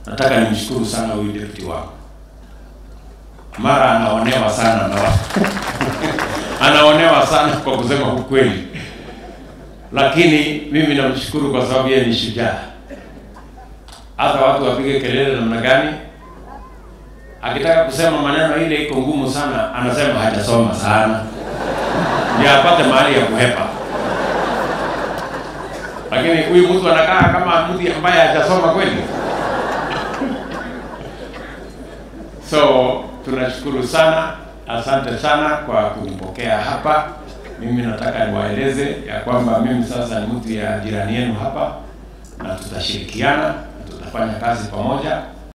nataka nimshukuru sana huyu deputy wako. Mara anaonewa sana na watu anaonewa sana kwa kusema ukweli, lakini mimi namshukuru kwa sababu yeye ni shujaa. Hata watu wapige kelele namna gani, akitaka kusema maneno ile iko ngumu sana, anasema hajasoma sana, ndio apate mahali ya kuhepa. Lakini huyu mtu anakaa kama mtu ambaye hajasoma kweli. So tunashukuru sana, asante sana kwa kunipokea hapa. Mimi nataka niwaeleze ya kwamba mimi sasa ni mtu ya jirani yenu hapa, na tutashirikiana, tutafanya kazi pamoja